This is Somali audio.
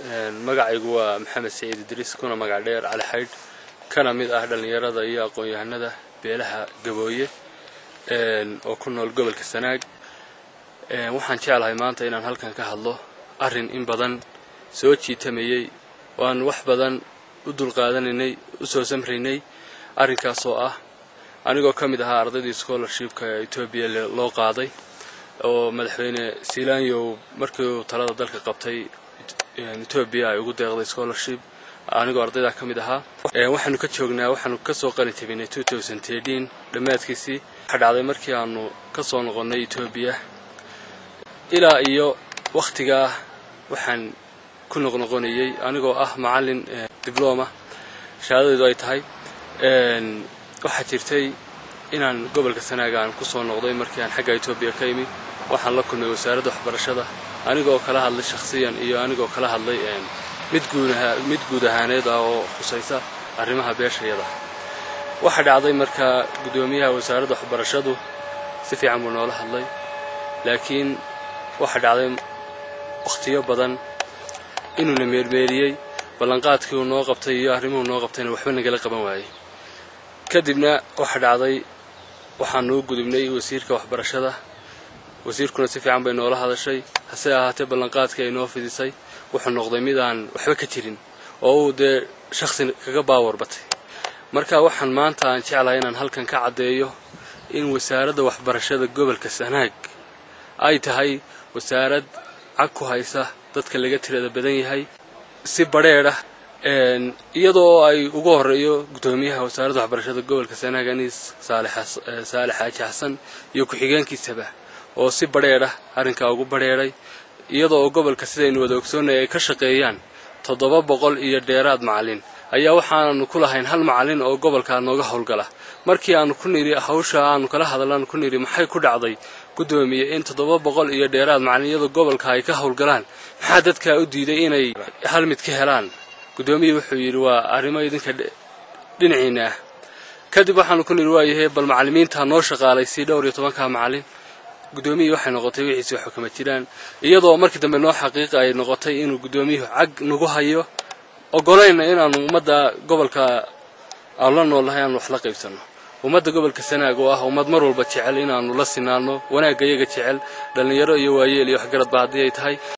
magacaygu waa maxamed saciid idriis kuna magac dheer cali xaydh kana mid ah dhallinyarada iyo aqoon-yahanada beelaha gabooye oo ku nool gobolka sanaag waxaan jeclahay maanta inaan halkan ka hadlo arrin in badan soo jiitamayey oo aan wax badan u dulqaadanaynay u soo samraynay arrinkaas oo ah anigoo ka mid ahaa ardaydii scholarshipka ee etoobiya loo qaaday oo madaxweyne silanyow markii uu talada dalka qabtay etoobiya ay ugu deeqday scholarship anigoo ardaydaa ka mid ahaa waxaanu ka joognaa waxaanu ka soo qalin jabinay dhammaadkiisii waxaa dhacday markii aanu ka soo noqonnay etoobiya ilaa iyo wakhtigaa waxaan ku noqnoqonayey anigoo ah macallin dibloma shahaadadeedu ay tahay waxaa jirtay inaan gobolka sanaaga aan ku soo noqday markii aan xagga etoobiya ka imi waxaan la kulmay wasaaradda waxbarashada anigoo kala hadlay shakhsiyan iyo anigoo kala hadlay mid guudaha mid guud ahaaneed ah oo khusaysa arrimaha beeshayada waxaa dhacday markaa guddoomiyaha wasaaradda waxbarashadu si fiican buu noola hadlay laakiin waxaa dhacday wakhtiyo badan inuuna meermeeriyey ballanqaadkii uu noo qabtay iyo arrimuhu noo qabtayna waxba nagala qaban waayey kadibna waxaa dhacday waxaanu u gudubnay wasiirka waxbarashada wasiirkuna si fiican bay noola hadashay hase ahaatee ballanqaadkii ay noo fidisay wuxuu noqday mid aan waxba ka jirin oo uu dee shakhsi kaga baawar batay marka waxaan maanta aan jeclahay inaan halkan ka caddeeyo in wasaaradda waxbarashada gobolka sanaag ay tahay wasaarad cag ku haysa dadka laga tirada badan yahay si badrheedh ah iyadoo ay ugu horeeyo guddoomiyaha wasaaradda waxbarashada gobolka sanaag aniis saale xaaji xasan iyo ku-xigeenkiisaba oo si badrheedh ah arrinkaa ugu badrheedhay iyadoo oo gobolka sidaynu wada ogsoonnay ay ka shaqeeyaan toddoba boqol iyo dheeraad macallin ayaa waxaananu ku lahayn hal macallin oo gobolkaa nooga howlgala markii aanu ku nidhi hawsha aanu kala hadalnaanu ku nidhi maxay ku dhacday guddoomiye in toddoba boqol iyo dheeraad macallin iyadoo gobolka ay ka howlgalaan maxaa dadkaa u diiday inay hal mid ka helaan guddoomiye wuxuu yidhi waa arrimo idinka dhinaciina ah kadib waxaanu ku nidhi waayahay bal macallimiintaa noo shaqaalaysii dhowr iyo tobankaa macallin guddoomiyihii waxay noqotay wixiisi waxba kama jiraan iyadoo markii dambe noo xaqiiqa ay noqotay inuu guddoomiyuhu cag nagu hayo ogolayna inaanu ummadda gobolka aanu la noolnahay aanu wax la qaybsanno ummadda gobolka sanaag oo ah ummad mar walba jecel inaanu la sinaano wanaagga iyaga jecel dhallinyaro iyo waayeel iyo waxgaradba haddii ay tahay